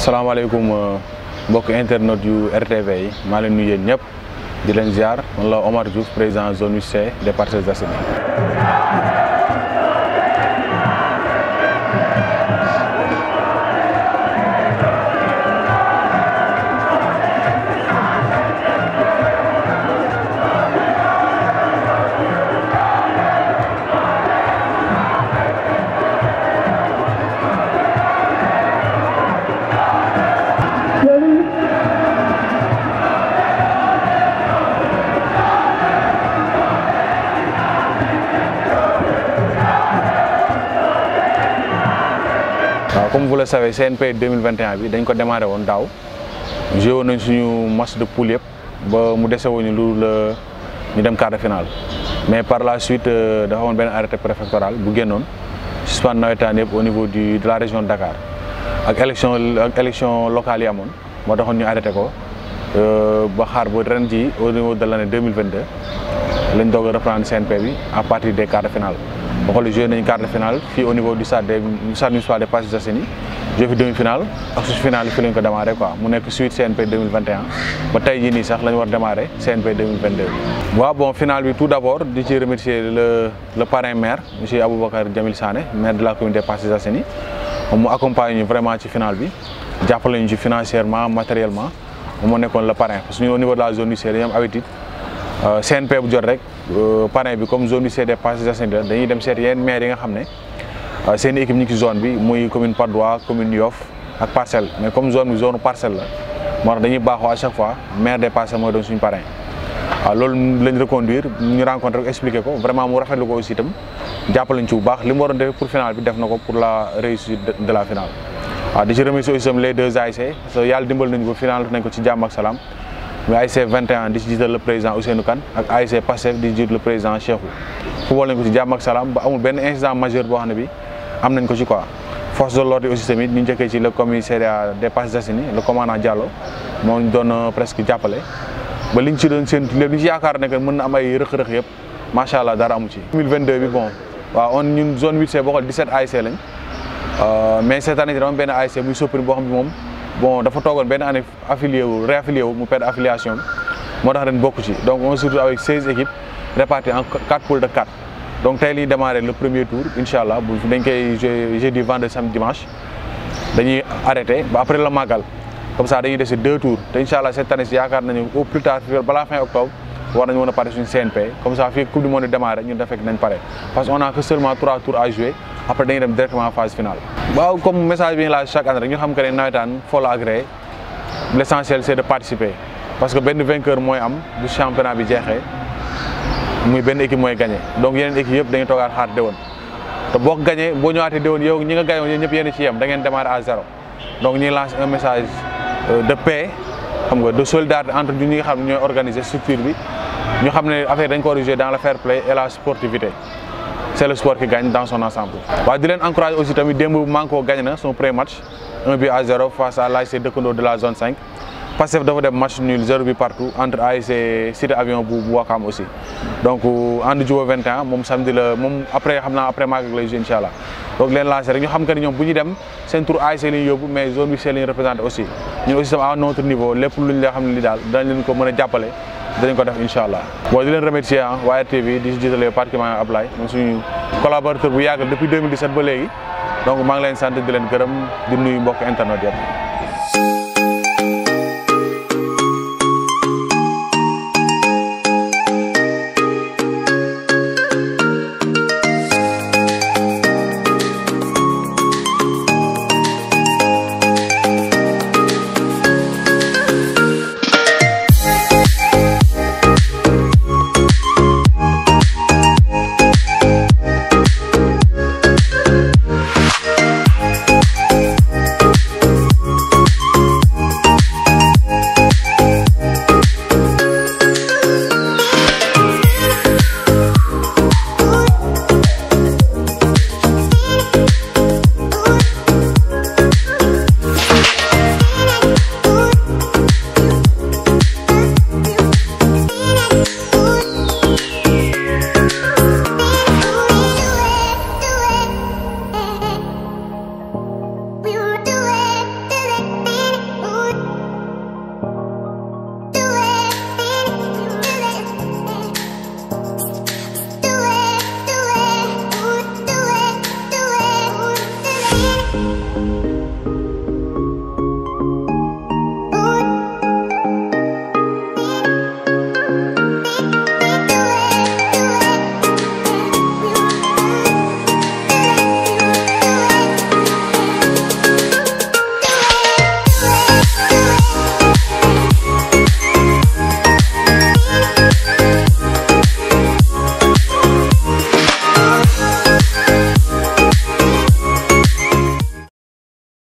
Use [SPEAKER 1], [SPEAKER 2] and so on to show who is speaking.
[SPEAKER 1] salaamaaleykum mbokk internet yu RTV yi maa leen nuyu yéen ñëpp di leen ziar man la Omar Diouf président zone 8C des Parcelles Assainies waaw comme vous le savez CNP 2021 bi dañ ko démarré woon daaw joué woon nañ suñu match de poule yëpp ba mu dese wuñu lu la ñu dem quart de finale mais par la suite dafa amoon benn arrêté préfectoral bu génnoon suspendre nawetaan yëpp au niveau du de la région de Dakar ak élection ak élection locale yi amoon moo taxoon ñu arrêté ko ba xaar ba ren ji au niveau de l' année 2022 lañ doog a reprendre CNP bi à partir des quarts de finale boo xoolee joué nañu quart de finale fii au niveau du stade des stade municipal des Parcelles Assainies joué fi demi finale ak su finale fi lañ ko démarré quoi mu nekk suite CNP 2021 ba tey jii nii sax la ñu war démarré CNP 2022. waaw bon finale bi tout d' abord di ci remercier le le parrain maire monsieur Aboubacar Jamil Sané maire de la commune des Parcelles Assainies mu accompagne ñu vraiment ci finale bi jàppale ñu ci financièrement matériellement moo nekkoon le parrain parce que ñun au niveau de la zone du dañu am habitude CNP bu jot rek parrain bi comme zone du CD Parcelles Assainies la dañuy dem seet yenn maire yi nga xam ne seen équipe ñu ngi ci zone bi muy commune Patte d'Oie commune Yoff ak parcelle mais comme zone bi zone parcelle la moo tax dañuy baaxoo à chaque fois maire des parcelles mooy doon suñu parrain waaw loolu lañ reconduire ñu rencontré ko expliqué ko vraiment mu rafetlu ko aussi itam jàppalañ ci bu baax li mu waroon defee pour finale bi def na ko pour la réussite de la finale waaw di ci remercier aussi itam les deux ASC parce que yàlla dimbal nañu ko finale nañ ko ci jàmm ak salaam muy ASC 21 di ci jiital le président Ousseynou Kane ak ASC Pastef di jiital le président Cheikhou football nañ ko ci jàmm ak salaam ba amul benn incident majeur boo xam ne bi am nañ ko ci quoi force de l'ordre aussi tamit ñu njëkkee ci le commissariat des Parcelles Assainies le commandant Diallo moo ñu doon presque jàppale ba liñ ci doon seen lépp li ci yaakaar ne que mën na am ay rëq-rëq yëpp macha allah dara amu ci 2022 bi bon waaw on ñun zone 8C boo xool 17 ASC lañ mais cette année dama benn ASC muy Soprim boo xam ne moom bon dafa toogoon benn année affilié wu réaffilié wu mu perdre affiliation moo tax ren bokk ci donc on se retrouve avec 16 équipes réparties en 4 poules de 4 donc tey liy démarré le premier tour incha allah bu dañ koy joué jeudi vendredi samedi dimanche dañuy arrêté ba après le màggal comme ça dañuy dese deux tours te incha allah cette année si yaakaar nañu au plus tard balaa fin octobre war nañu mën a pare suñu CNP comme ça fii coupe du monde démarré ñun da fekk nañ pare parce que on a que seulement trois tours à jouer après dañuy dem directement phase finale. waaw comme message bi ñu laaj chaque année rek ñu xam que ne nawetaan foo la agréé l' essentiel c' est de participer parce que benn vainqueur mooy am bu championnat bi jeexee muy benn équipe mooy gagné donc yeneen équipe yëpp dañuy toogaat xaar déwén te boo ko gagné boo ñëwaatee déwén yow ñi nga gagné woon ñëpp yéen ci yem da ngeen démarrer à zéro donc ñuy lancer un message de paix xam nga de solidarité entre ñi nga xam ne ñooy organiser structure bi ñu xam ne affaire dañ ko war a jouer dans le fair play et la sportivité c' est le sport qui gagne dans son ensemble. waaw di leen encouragé aussi tamit démb Manko gagné na son premier match un but à zéro face à l'ASC dëkkandoo de la zone 5 Pastef dafa dem match nul zéro but partout entre ASC Cité Avion bu bu Wakam aussi donc ànd jubo 21 moom samedi la moom après xam naa après Magal lay joué incha allah donc leen lancé rek ñu xam que ni ñoom bu ñu dem seen tour ASC la ñu yóbbu mais zone bi c'est la ñu représenté aussi ñun aussi tam à notre niveau lépp luñ la xam ne li daal danañ leen ko mën a jàppale danañ ko def incha allah. bon di leen remercier ah waa RTV di si jiitale particulièrement Ablaye moom suñu collaborateur bu yàgg depuis 2017 ba léegi donc maa ngi leen sant di leen gërëm di nuyu mbokk internet yëpp.